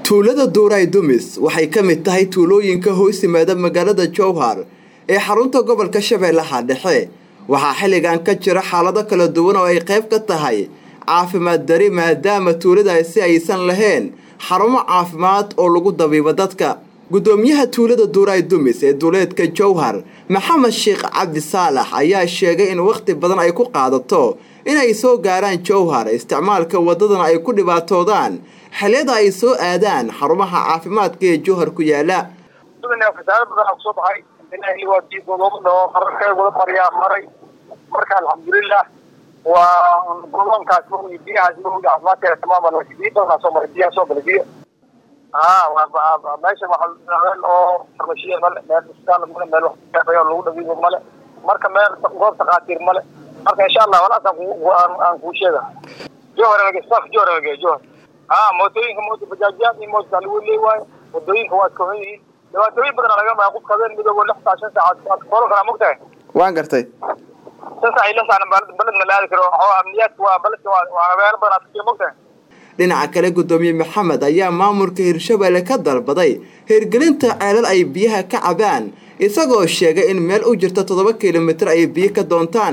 tuulada duuray dumis waxay ka mid tahay tuulooyinka hoos yimaada magaalada jowhar ee xarunta gobolka shabeellaha dhexe waxaa xilligan ka jira xaalado kala duwan oo ay qayb ka tahay caafimaad dari maadaama tuuladaasi aysan lahayn xarumo caafimaad oo lagu dabiibo dadka guddoomiyaha tuulada duuray dumis ee duuleedka jowhar maxamed sheekh cabdi saalax ayaa sheegay in wakhti badan ay ku qaadato inay soo gaaraan jowhar isticmaalka wadadana ay ku dhibaatoodaan xilliyada ay soo aadaan xarumaha caafimaadka ee jowhar ku yaala fasaado badan kusoo baxay qararkee wada maryaa maray marka alxamdulilah waa godoonkaas maogi biyahaas maogi caafimaadkeeda tamaaman biyo badanaa soo maray biyaha soo galay biyo ha meesha waxaa oo farmashiya male meel isbitaal male meel waxo lagu dhabiibo male marka meel goob takhaatiir male marka insha allah walaas aan kuu sheega johar staff johar johar ha mootooyinka moota bajaajyaad iyo moota lagu leey waayo wadooyinka waa iska xun yihiin dhibaatooyin badan laga maa qofka habeen midoobo lix saa shan saacaad koolo karaa mogtahay waan gartay shan saac iyo lix saacna baled ma la aadi karo amniyaadka waa baledka waa habeeno badan aad mogtahay dhinaca kale guddoomiye maxamed ayaa maamulka hirshabelle ka dalbaday hirgelinta ceelal ay biyaha ka cabaan isagoo sheegay in meel u jirta toddoba kilomitir ay biyo ka doontaan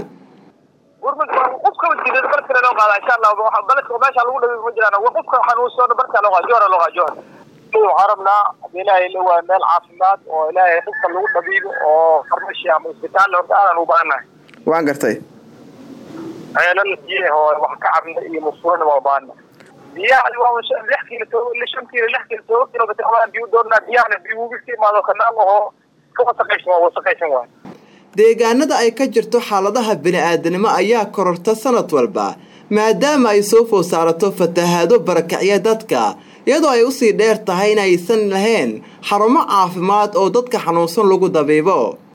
qofka jira baledka loo qaada insha allah baledka meesha lagu dhabi ma jiraan qofka xanuunsan baledka loo qaada johra loo qaada johra waxaan rabnaa ilaahay la waa meel caafimaad oo ilaahay qofka lagu dhabiibo oo farmashi ama isbitaal horta aadan u baahannahay waan gartay ceelal biyaha oo wax ka cabna iyo musqulana waa baahana biyaha waa lix kiilo to shan kiilo lix kiilo todoba kilomitr amaan biyo doonaa biyahana biyo uga ka imaado kanaal ahoo ka wasaqaysan waa wasaqaysan waay deegaanada ay ka jirto xaaladaha bini-aadanimo ayaa kororta sanad walba maadaama ay soo food saarato fatahaado barakacya dadka iyadoo ay usii dheer tahay in aysan lahayn xarumo caafimaad oo dadka xanuunsan lagu dabiibo